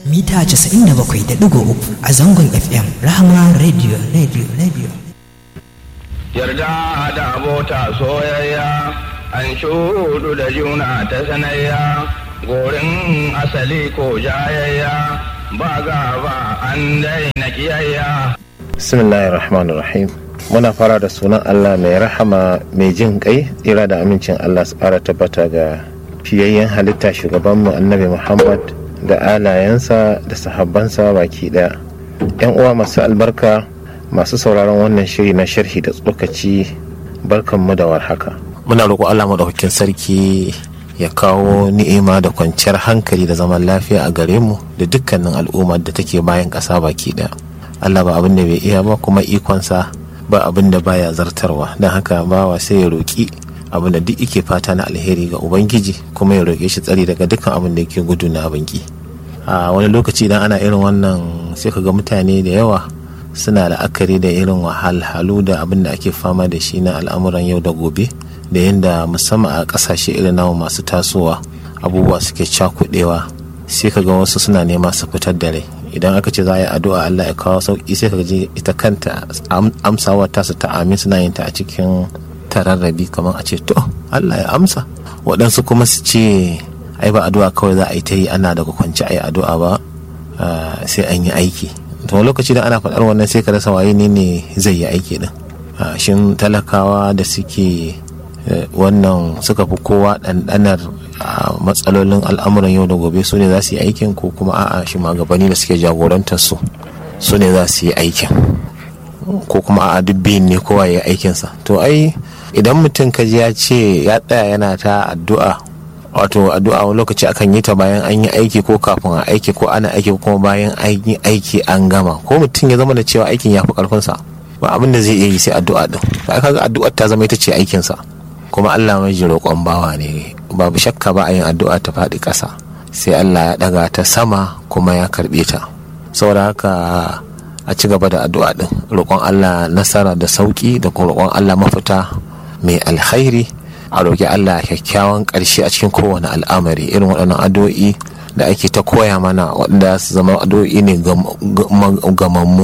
mita 97.3 a zangon FM Rahama Radio Radio Radio. Yarda da abota soyayya an shudu da juna ta sanayya gorin asali ko jayayya ba gaba an daina kiyayya. bismillahir rahmanir rahim muna fara da sunan allah mai rahama mai jin kai tsira da amincin allah su fara tabbata ga fiyayyen halitta shugabanmu annabi muhammad da alayensa da sahabbansa baki daya yan uwa masu albarka masu sauraron wannan shiri na sharhi da tsokaci barkanmu da warhaka muna roƙo allah maɗaukakin sarki ya kawo ni'ima da kwanciyar hankali da zaman lafiya a gare mu da dukkanin al'ummar da take bayan ƙasa baki daya Allah ba abin da bai iya ba kuma ikonsa ba abin da baya zartarwa don haka bawa sai ya roƙi abin da duk yake fata na alheri ga ubangiji kuma ya roƙe shi tsari daga dukkan abin da yake gudu na abin ki a wani lokaci idan ana irin wannan sai ka ga mutane da yawa suna la'akari da irin wahalhalu da abin da ake fama da shi na al'amuran yau da gobe da yadda musamman a ƙasashe irin namu masu tasowa abubuwa suke cakuɗewa sai ka ga wasu suna nema su fitar da rai idan aka ce za a yi addu'a Allah ya kawo sauki sai ka ji ita kanta amsawa ta su ta amin suna yin ta a cikin tararrabi kamar a ce to Allah ya amsa waɗansu kuma su ce ai ba addu'a kawai za a yi ta yi ana daga kwanci a yi addu'a ba sai an yi aiki to lokaci da ana faɗar wannan sai ka rasa waye ne ne zai yi aiki din shin talakawa da suke wannan suka fi kowa ɗanɗanar matsalolin al'amuran yau da gobe su ne za su yi aikin ko kuma a'a shugabanni da suke jagorantar su su ne za su yi aikin ko kuma a'a duk biyun ne kowa ya yi aikinsa to ai idan mutum ka ji ya ce ya tsaya yana ta addu'a wato addu'a wani lokaci akan yi ta bayan an yi aiki ko kafin a aiki ko ana aiki ko kuma bayan an yi aiki an gama ko mutum ya zama da cewa aikin ya fi karfinsa ba abin da zai iya yi sai addu'a din kaga addu'ar ta zama ita ce aikinsa kuma Allah mai ji roƙon bawa ne babu shakka ba a yin addu'a ta faɗi ƙasa sai Allah ya ɗaga ta sama kuma ya karɓe ta saboda haka a ci gaba da addu'a ɗin roƙon Allah nasara da sauƙi da kuma roƙon Allah mafita mai alkhairi a roƙi Allah kyakkyawan ƙarshe a cikin kowane al'amari irin waɗannan addu'o'i da ake ta koya mana waɗanda su zama addu'o'i ne gamammu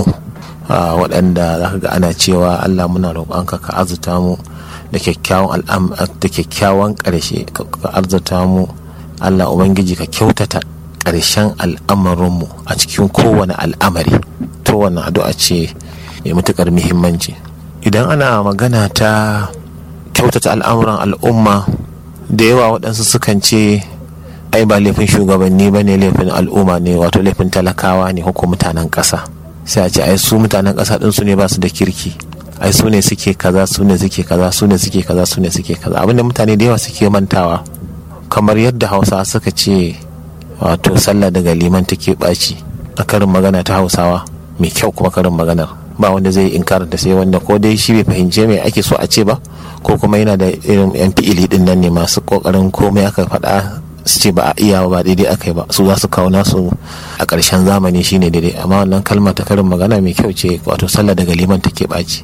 waɗanda za ka ga ana cewa Allah muna roƙonka ka azuta mu da kyakkyawan da kyakkyawan ƙarshe ka arzuta mu Allah Ubangiji ka kyautata ƙarshen al'amarinmu a cikin kowane al'amari to wannan addu'a ce mai matuƙar muhimmanci idan ana magana ta kyautata al'amuran al'umma da yawa waɗansu sukan ce ai ba laifin shugabanni ba ne laifin al'umma ne wato laifin talakawa ne ko mutanen ƙasa sai a ce ai su mutanen ƙasa ɗinsu ne ba su da kirki ai su ne suke kaza su ne suke kaza su ne suke kaza su ne suke kaza abinda mutane da yawa suke mantawa kamar yadda hausa suka ce wato sallah daga liman take ɓaci a karin magana ta hausawa mai kyau kuma karin maganar ba wanda zai inkarar da sai wanda ko dai shi bai fahimce mai ake so a ce ba ko kuma yana da irin yan fi'ili din nan ne masu kokarin komai aka faɗa su ce ba a iya ba daidai aka yi ba su za su kawo nasu a ƙarshen zamani shine daidai amma wannan kalma ta karin magana mai kyau ce wato sallah daga liman take ɓaci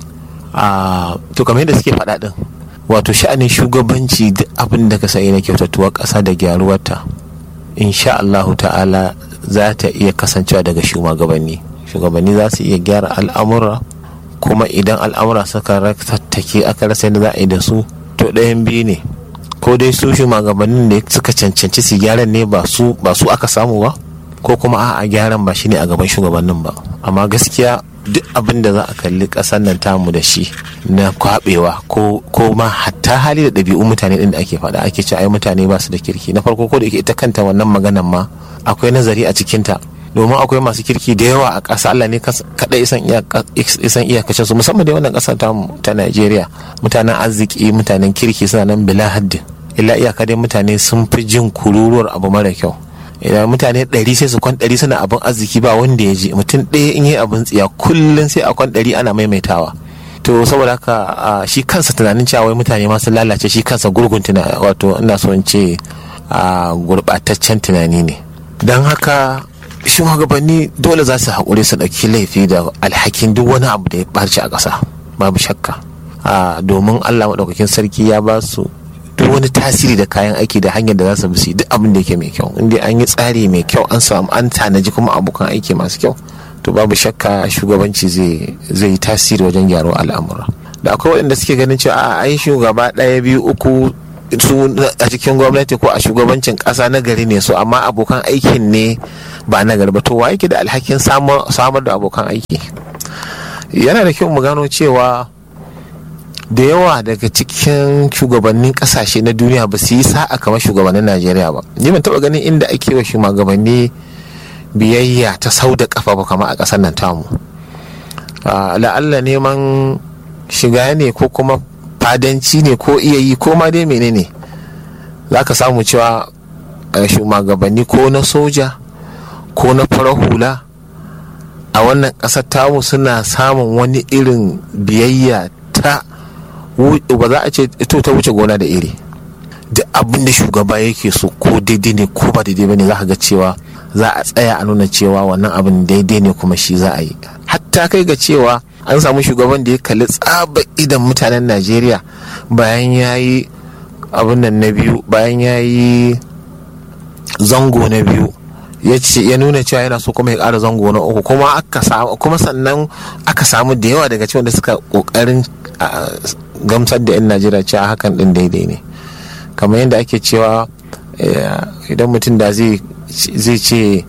a to kamar yadda suke faɗa ɗin wato sha'anin shugabanci duk abin da ka sayi na kyautatuwar ƙasa da gyaruwarta insha Allahu ta'ala za ta iya kasancewa daga shugabanni shugabanni za su iya gyara al'amura kuma idan al'amura suka tattake aka rasa yadda za a yi da su to ɗayan biyu ne ko dai su shugabannin da suka cancanci su gyaran ne ba su aka samu ba ko kuma a'a gyaran ba shine a gaban shugabannin ba amma gaskiya duk abin da za a kalli ƙasar nan tamu da shi na kwabewa ko ma hatta hali da ɗabi'un mutane ɗin da ake faɗa ake ce ai mutane ba su da kirki na farko ko da ita kanta wannan maganan ma akwai nazari a cikinta domin akwai masu kirki da yawa a ƙasa Allah ne kaɗai isan iyakacin su musamman da wannan ƙasar tamu ta Najeriya mutanen arziki mutanen kirki suna nan bila haddin illa iyaka dai mutane sun fi jin kururuwar abu mara kyau idan mutane ɗari sai su kwan ɗari suna abin arziki ba wanda ya ji mutum ɗaya in yi abin tsiya kullum sai a kwan ɗari ana maimaitawa to saboda haka shi kansa tunanin cewa wai mutane masu lalace shi kansa gurgun tuna wato ina so in ce gurɓataccen tunani ne don haka shugabanni dole za su haƙuri su ɗauki laifi da alhakin duk wani abu da ya ɓarci a ƙasa babu shakka domin allah maɗaukakin sarki ya ba su duk wani tasiri da kayan aiki da hanyar da za su bi duk abin da yake mai kyau inda an yi tsari mai kyau an samu an tanaji kuma abokan aiki masu kyau to babu shakka shugabanci zai yi tasiri wajen gyaro al'amura da akwai waɗanda suke ganin cewa a ai shugaba ɗaya biyu uku su a cikin gwamnati ko a shugabancin ƙasa na gari ne so amma abokan aikin ne ba na gari ba to wa yake da alhakin samar da abokan aiki yana da kyau mu gano cewa da yawa daga cikin shugabannin kasashe na duniya ba su yi sa'a kamar shugabannin najeriya ba ni ban taba ganin inda ake wa shugabanni biyayya ta sau da kafa ba kamar a ƙasar nan tamu la'alla neman shiga ne ko kuma fadanci ne ko iya yi ko ma dai menene za ka samu cewa shugabanni ko na soja ko na farar hula a wannan ƙasar tamu suna samun wani irin biyayya ta ba za a ce to ta wuce gona da iri duk abin da shugaba yake so ko daidai ne ko ba daidai bane za ka ga cewa za a tsaya a nuna cewa wannan abin daidai ne kuma shi za a yi hatta kai ga cewa an samu shugaban da ya kalli tsaba idan mutanen najeriya bayan ya yi abin nan na biyu bayan ya yi zango na biyu ya ce ya nuna cewa yana so kuma ya ƙara zango na uku kuma aka samu kuma sannan aka samu da yawa daga cikin da suka kokarin gamsar da 'yan najeriya cewa hakan din daidai ne kamar yadda ake cewa idan mutum da zai ce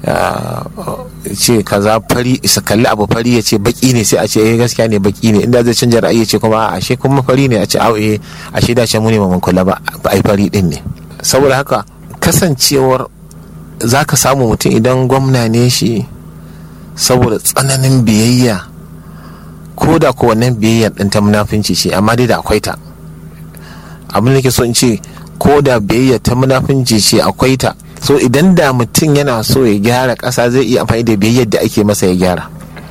ce kaza fari isa kalli abu fari ya ce baki ne sai a ce eh gaskiya ne baki ne inda zai canja ra'ayi ya ce kuma a ashe kuma fari ne a ce au eh ashe da mu ne mun kula ba ai fari din ne saboda haka kasancewar za ka samu mutum idan gwamna ne shi saboda tsananin biyayya ko da ko wannan biyayyar ɗin ta munafunci ce amma dai da akwai ta abin da ke so in ce ko da biyayya ta munafunci ce akwai ta so idan da mutum yana so ya gyara ƙasa zai iya amfani da biyayyar da ake masa ya gyara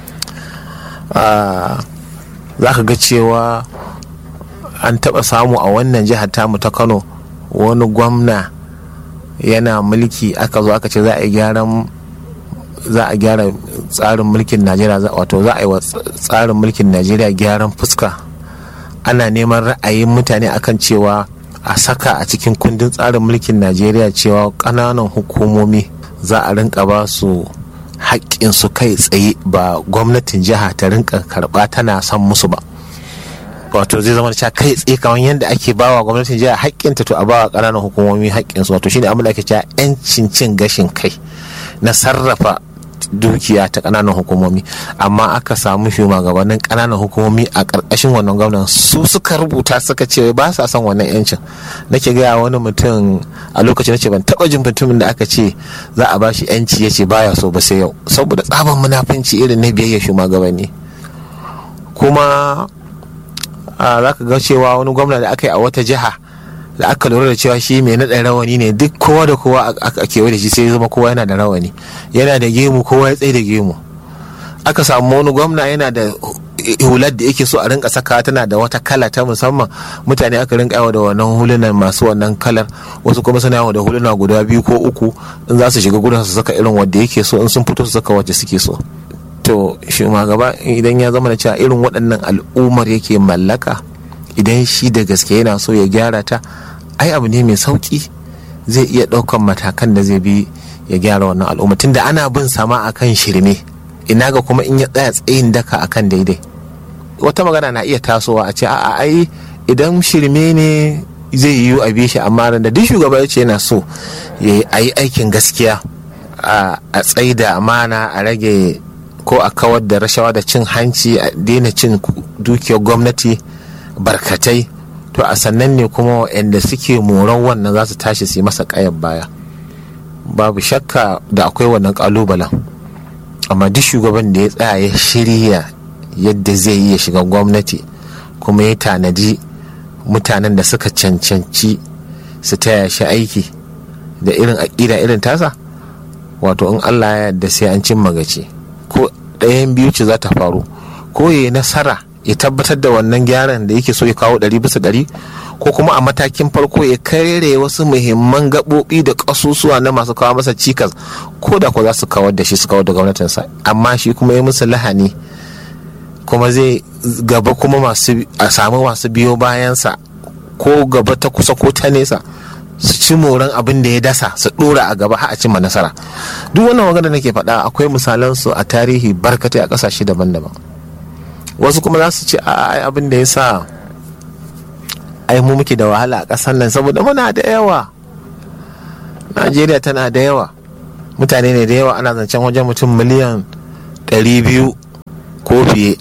za ka ga cewa an taɓa samu a wannan jihar tamu ta kano wani gwamna yana mulki aka zo aka ce za a yi gyaran za a gyara tsarin mulkin najeriya wato za a yi wa tsarin mulkin najeriya gyaran fuska ana neman ra'ayin mutane akan cewa a saka a cikin kundin tsarin mulkin najeriya cewa ƙananan hukumomi za a rinka ba su su kai tsaye ba gwamnatin jiha ta rinka karɓa tana son musu ba wato zai zama cewa kai tsaye kamar yadda ake bawa gwamnatin jiha haƙƙinta to a bawa ƙananan hukumomi haƙƙinsu wato shine abin da ake cewa 'yancin cin gashin kai na sarrafa dukiya ta ƙananan hukumomi amma aka samu shugabannin ƙananan hukumomi a ƙarƙashin wannan gwamnan su suka rubuta suka ce ba sa son wannan yancin nake gaya wani mutum a lokacin nace ban taɓa jin mutumin da aka ce za a bashi yanci ya ce baya so ba sai yau saboda tsaban munafunci irin na biyayya shugabanni kuma za ka ga cewa wani gwamna da aka yi a wata jiha da aka lura da cewa shi mai naɗa rawani ne duk kowa da kowa a kewaye da shi sai zama kowa yana da rawani yana da gemu kowa ya tsaye da gemu aka samu wani gwamna yana da hular da yake so a rinka saka tana da wata kala ta musamman mutane aka rinka yawa da wannan hulunan masu wannan kalar wasu kuma suna yawa da huluna guda biyu ko uku in za su shiga gudun su saka irin wanda yake so in sun fito su saka wacce suke so to shugaba idan ya zama da cewa irin waɗannan al'ummar yake mallaka idan shi da gaske yana so ya gyara ta ai abu ne mai sauki zai iya ɗaukan matakan da zai bi ya gyara wannan al'umma tunda ana bin sama akan shirme ina ga kuma in ya tsaya tsayin daka akan daidai wata magana na iya tasowa a ce a'a ai idan shirme ne zai yiwu a bi shi amma da duk shugaba ya ce yana so ya yi aikin gaskiya a tsaida amana a rage ko a kawar da rashawa da cin hanci a daina cin dukiyar gwamnati barkatai to a sannan ne kuma waɗanda suke moran wannan za su tashi su yi masa ƙayar baya babu shakka da akwai wannan ƙalubalen amma duk shugaban da ya tsaya ya shirya yadda zai yi ya shiga gwamnati kuma ya tanadi mutanen da suka cancanci su taya shi aiki da irin aƙida irin tasa wato in allah ya yarda sai an cimma gaci ko ɗayan biyu ce za ta faru ko ya yi nasara ya tabbatar da wannan gyaran da yake so ya kawo ɗari bisa ɗari ko kuma a matakin farko ya kare wasu muhimman gaɓoɓi da ƙasusuwa na masu kawo masa cikas ko da ko za su kawar da shi su kawar da gwamnatinsa amma shi kuma ya musu lahani kuma zai gaba kuma masu a samu masu biyo bayansa ko gaba ta kusa ko ta nesa su ci moran abin da ya dasa su dora a gaba har a cimma nasara duk wannan magana nake faɗa akwai misalan su a tarihi barkatai a ƙasashe daban-daban wasu kuma za su ce a abin da ya sa ai mu muke da wahala a ƙasar nan saboda muna da yawa najeriya tana da yawa mutane ne da yawa ana zancen wajen mutum miliyan 200 ko fiye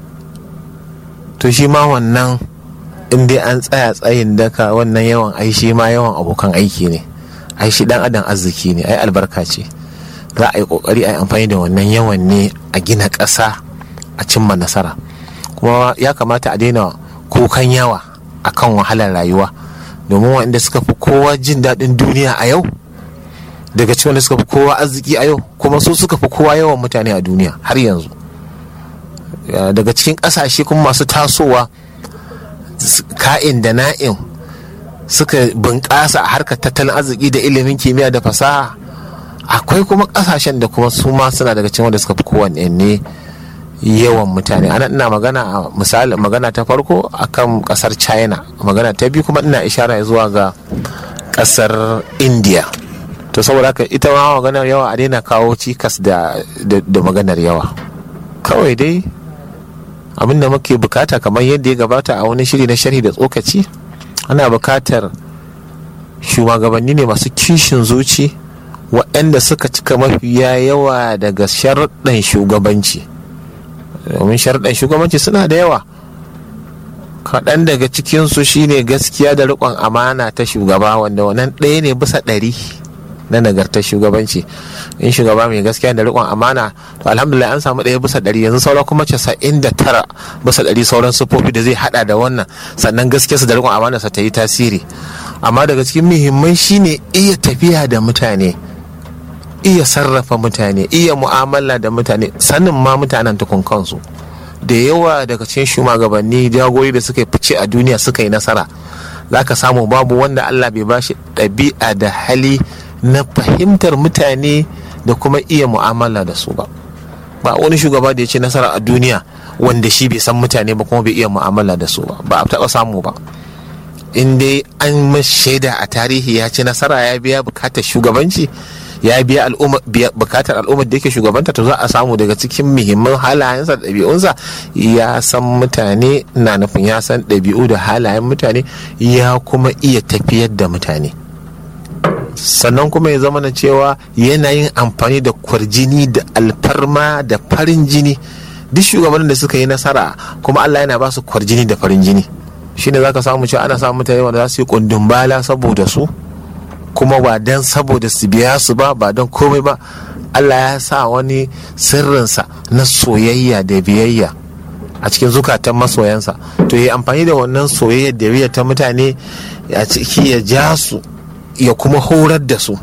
to shi ma wannan in dai an tsaya tsayin daka wannan yawan ai shi ma yawan abokan aiki ne ai shi dan adam arziki ne ai albarka ce za a yi kokari a yi amfani da wannan yawan ne a gina ƙasa a cimma nasara kuma ya kamata a daina kukan yawa akan wahalar rayuwa domin waɗanda suka fi kowa jin daɗin duniya a yau daga cikin wanda suka fi kowa arziki a yau kuma su suka fi kowa yawan mutane a duniya har yanzu daga cikin ƙasashe kuma masu tasowa ka'in da na'in suka bunƙasa a harkar tattalin arziki da ilimin kimiyya da fasaha akwai kuma ƙasashen da kuma su ma suna daga cikin wanda suka fi kowanne ne yawan mutane ana ina magana a misali magana ta farko akan ƙasar china magana ta biyu kuma ina ishara zuwa ga ƙasar india to saboda haka ita ma maganar yawa a daina kawo cikas da maganar yawa kawai dai abin da muke bukata kamar yadda ya gabata a wani shiri na sharhi da tsokaci ana bukatar shugabanni ne masu kishin zuci waɗanda suka cika mafiya yawa daga sharuɗan shugabanci domin sharuɗan shugabanci suna da yawa kaɗan daga cikinsu shine gaskiya da riƙon amana ta shugaba wanda wannan ɗaya ne bisa ɗari na nagartar shugabanci in shugaba mai gaskiya da riƙon amana to alhamdulillah an samu ɗaya bisa ɗari yanzu sauran kuma casa'in da tara bisa ɗari sauran sufofi da zai haɗa da wannan sannan gaskiyarsa da riƙon amanarsa ta yi tasiri amma daga cikin muhimman shine iya tafiya da mutane iya sarrafa mutane iya mu'amala da mutane sanin ma mutanen tukun kansu da yawa daga cikin shugabanni jagori da suka fice a duniya suka yi nasara za ka samu babu wanda allah bai bashi ɗabi'a da hali na fahimtar mutane da kuma iya mu'amala da su ba ba wani shugaba da ya ce nasara a duniya wanda shi bai san mutane ba kuma bai iya mu'amala da su ba ba a taɓa samu ba in dai an shaida a tarihi ya ci nasara ya biya bukatar shugabanci ya biya bukatar al'ummar da yake shugabanta to za a samu daga cikin muhimman halayensa da ɗabi'unsa ya san mutane na nufin ya san ɗabi'u da halayen mutane ya kuma iya tafiyar da mutane sannan kuma ya zama na cewa yana yin amfani da kwarjini da alfarma da farin jini duk shugabannin da suka yi nasara kuma Allah yana ba su kwarjini da farin jini shine zaka samu cewa ana samun mutane wanda za su yi kundin bala saboda su kuma ba dan saboda su biya su ba ba don komai ba Allah ya sa wani sirrinsa na soyayya da biyayya a cikin zukatan masoyansa to yi amfani da wannan soyayya da biyayya ta mutane a ciki ya ja su ya kuma horar da su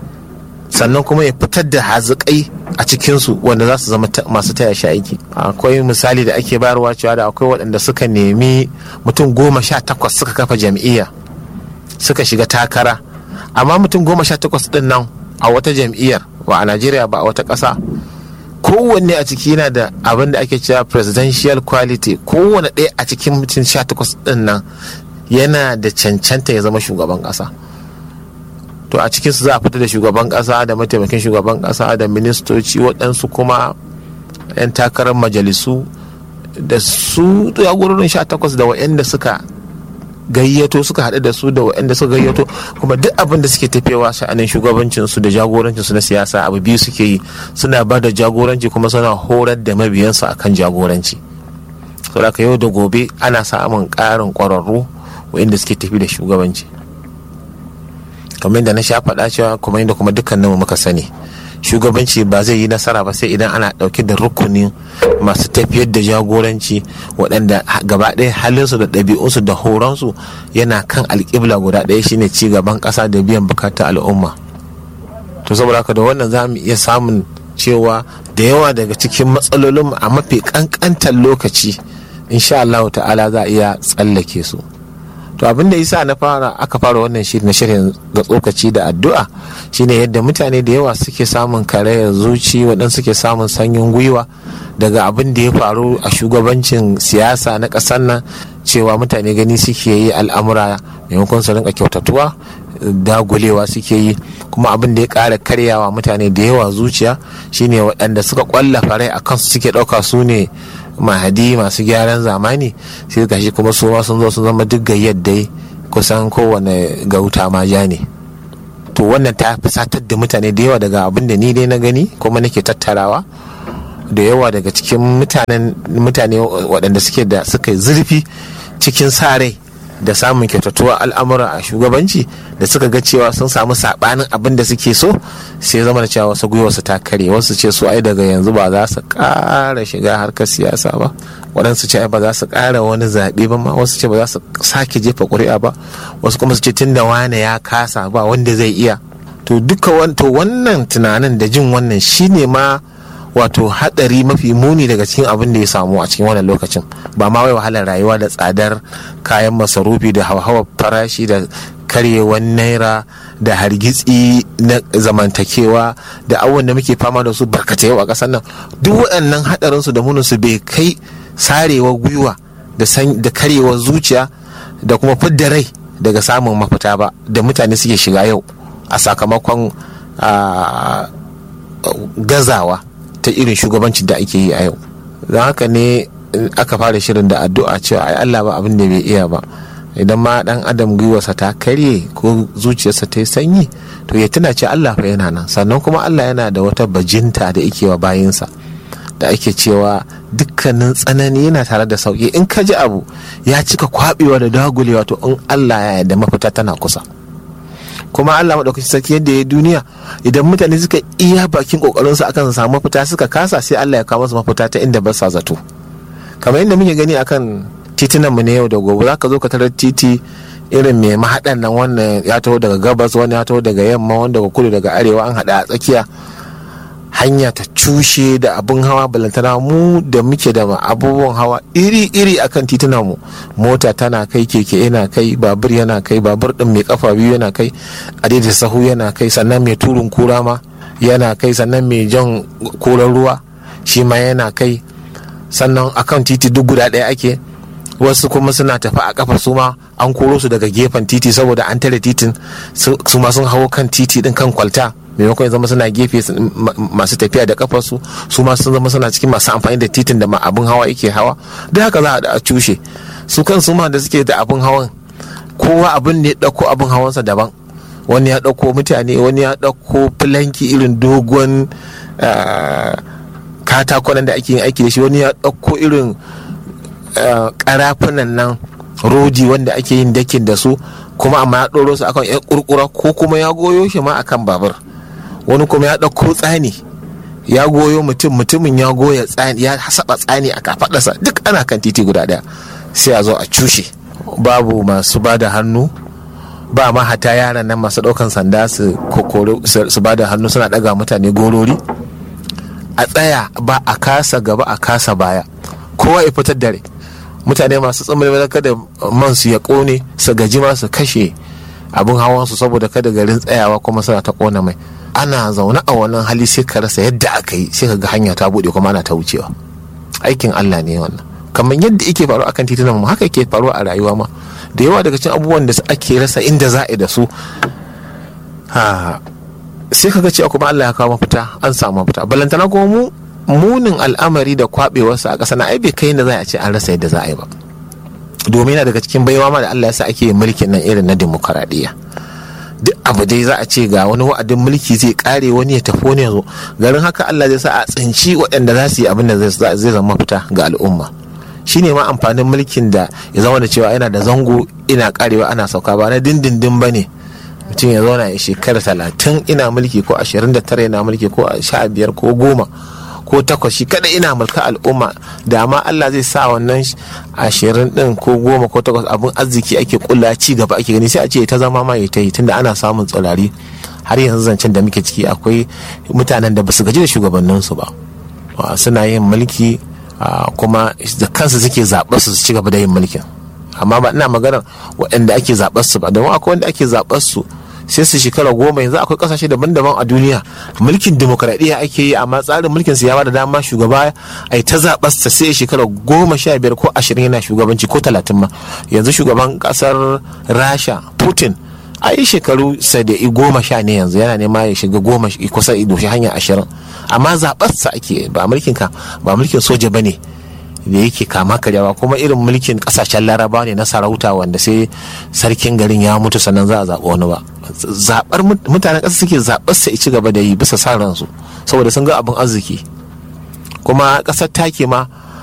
sannan kuma ya fitar da hazikai a cikinsu wanda za su zama masu taya shi aiki akwai misali da ake bayarwa cewa da akwai waɗanda suka nemi mutum goma sha takwas suka kafa jam'iyya suka shiga takara amma mutum goma sha takwas ɗin nan a wata jam'iyyar ba a najeriya ba a wata ƙasa kowanne a ciki yana da abin da ake cewa presidential quality kowanne ɗaya a cikin mutum sha takwas ɗin nan yana da cancanta ya zama shugaban ƙasa to a cikinsu za a fita da shugaban kasa da mataimakin shugaban kasa da ministoci waɗansu kuma 'yan takarar majalisu da su jagororin sha takwas da waɗanda suka gayyato suka haɗu da su da waɗanda suka gayyato kuma duk abin da suke tafewa sha'anin shugabancinsu da jagorancinsu na siyasa abu biyu suke yi suna ba da jagoranci kuma suna horar da mabiyansu akan jagoranci saboda yau da gobe ana samun ƙarin ƙwararru waɗanda suke tafi da shugabanci kamar yadda na sha faɗa cewa kuma yadda kuma dukkaninmu muka sani shugabanci ba zai yi nasara ba sai idan ana ɗauke da rukunin masu tafiyar da jagoranci waɗanda gaba ɗaya halinsu da ɗabi'unsu da horonsu yana kan alƙibla guda ɗaya shine ci gaban ƙasa da biyan bukatar al'umma to saboda haka da wannan za mu iya samun cewa da yawa daga cikin matsalolin a mafi ƙanƙantar lokaci insha Allah ta'ala za a iya tsallake su to abin da yasa na fara aka fara wannan shiri na shirin ga tsokaci da addu'a shine yadda mutane da yawa suke samun karayar zuci waɗansu suke samun sanyin gwiwa daga abin da ya faru a shugabancin siyasa na ƙasar nan cewa mutane gani suke yi al'amura maimakon su rinka kyautatuwa dagulewa suke yi kuma abin da ya ƙara karyawa mutane da yawa zuciya shine waɗanda suka ƙwallafa rai a kansu suke ɗauka su ne mahadi masu gyaran zamani sai gashi kuma su ma sun zo sun zama duk gayyar dai kusan kowane gauta ma ja ne to wannan ta fusatar da mutane da yawa daga abin da ni dai na gani kuma nake tattarawa da yawa daga cikin mutane waɗanda suke da suka zurfi cikin sa rai da samun kyautatuwa al'amura a shugabanci da suka ga cewa sun samu sabanin abin da suke so sai zama da cewa wasu gwiwarsu ta kare wasu ce su ai daga yanzu ba za su ƙara shiga harkar siyasa ba waɗansu ce ba za su ƙara wani zaɓe ba ma wasu ce ba za su sake jefa ƙuri'a ba wasu kuma su ce tun da wane ya kasa ba wanda zai iya to duka to wannan tunanin da jin wannan shine ma wato hadari mafi muni daga cikin abin da ya samu a cikin wannan lokacin ba ma wai wahalar rayuwa da tsadar kayan masarufi da hauhawar farashi da karyewar naira da hargitsi na zamantakewa da abubuwan da muke fama da su barkatai a ƙasar nan duk waɗannan hadarin su da munin su bai kai sarewar gwiwa da karyewar zuciya da kuma fidda rai daga samun mafita ba da mutane suke shiga yau a sakamakon gazawa ta irin shugabancin da ake yi a yau don haka ne aka fara shirin da addu'a cewa ai Allah ba abin da bai iya ba idan ma dan adam gwiwarsa ta karye ko zuciyarsa ta yi sanyi to ya tuna ce Allah fa yana nan sannan kuma Allah yana da wata bajinta da yake wa bayinsa da ake cewa dukkanin tsanani yana tare da sauki in ka ji abu ya cika kwabewa da dagulewa to in Allah ya yarda mafita tana kusa kuma Allah maɗaukaki sarki yadda ya duniya idan mutane suka iya bakin kokarin su akan samu mafita suka kasa sai Allah ya kawo musu mafita ta inda ba sa zato kamar yadda muke gani akan titunan mu ne yau da gobe zaka zo ka tarar titi irin mai mahaɗan nan wannan ya taho daga gabas wani ya taho daga yamma wani daga kudu daga arewa an haɗa a tsakiya hanya ta cushe da abin hawa balantana mu da muke da abubuwan hawa iri-iri akan titunan mu mota tana kai keke yana kai babur yana kai babur din mai kafa biyu yana kai adaidaita sahu yana kai sannan mai turun kura ma yana kai sannan mai jan koran ruwa shi ma yana kai sannan akan titi duk guda ɗaya ake wasu kuma suna tafi a kafa su ma an koro su daga gefen titi saboda an tare titin su ma sun hawo kan titi din kan kwalta maimakon ya zama suna gefe masu tafiya da kafarsu su ma sun zama suna cikin masu amfani da titin da abin hawa yake hawa duk haka za a cushe su kan su ma da suke da abin hawan kowa abin da ya ɗauko abin hawansa daban wani ya ɗauko mutane wani ya ɗauko filanki irin dogon katakonan da ake yin aiki da shi wani ya ɗauko irin karafunan nan rodi wanda ake yin dakin da su kuma amma ya ɗoro su akan yan kurkura ko kuma ya goyo shi ma akan babur wani kuma ya ɗauko tsani ya goyo mutum mutumin ya goya tsani ya saba tsani a kafaɗarsa duk ana kan titi guda ɗaya sai a zo a cushe babu masu ba da hannu ba ma hata yaran nan masu ɗaukan sanda su ba da hannu suna ɗaga mutane gorori a tsaya ba a kasa gaba a kasa baya kowa ya fitar dare mutane masu tsammanin kada man su ya kone su gaji ma su kashe abin hawan su saboda kada garin tsayawa kuma suna ta kona mai ana zaune a wannan hali sai ka rasa yadda aka yi sai ka ga hanya ta bude kuma ana ta wucewa aikin Allah ne wannan kamar yadda yake faru akan titunan mu haka yake faruwa a rayuwa ma da yawa daga cikin abubuwan da ake rasa inda za a da su sai ka ga cewa kuma Allah ya kawo mafita an samu mafita balantana kuma mu munin al'amari da kwabewarsa a ƙasa na ai bai kai da za a ce an rasa yadda za a yi ba domin yana daga cikin baiwa ma da Allah ya sa ake mulkin nan irin na demokaradiyya duk abu dai za a ce ga wani wa'adin mulki zai kare wani ya tafi wani yanzu garin haka Allah zai sa a tsinci waɗanda za su yi abin da zai zama fita ga al'umma shine ma amfanin mulkin da ya zama da cewa yana da zango ina karewa ana sauka ba na dindindin ba ne mutum ya zauna ya shekara talatin ina mulki ko ashirin da tara yana mulki ko sha biyar ko goma ko takwas shi kada ina mulka al'umma da ma Allah zai sa wannan ashirin din ko goma ko takwas abin arziki ake kulla ci gaba ake gani sai a ce ta zama ma ta yi tunda ana samun tsirari har yanzu zancen da muke ciki akwai mutanen da basu gaji da shugabanninsu ba suna yin mulki kuma da kansu suke zaɓar su ci gaba da yin mulkin amma ba ina maganar waɗanda ake zaɓar su ba domin akwai wanda ake zaɓar su sai su shekara goma yanzu akwai kasashe daban-daban a duniya mulkin demokradiyya ake yi amma tsarin mulkin su ya bada dama shugaba a yi ta zaɓarsa sai shekara goma sha biyar ko ashirin yana shugabanci ko talatin ma yanzu shugaban kasar rasha putin a yi shekaru sadai goma sha ne yanzu yana nema ya shiga goma kusa doshi hanya ashirin amma zaɓarsa ake ba mulkin ka ba mulkin soja ba ne da yake kama karyawa kuma irin mulkin kasashen laraba ne na sarauta wanda sai sarkin garin ya mutu sannan za a zaɓi wani ba zaɓar mutanen ƙasa suke zaɓar sa ci gaba da yi bisa sa ransu saboda sun ga abin arziki kuma ƙasar take ma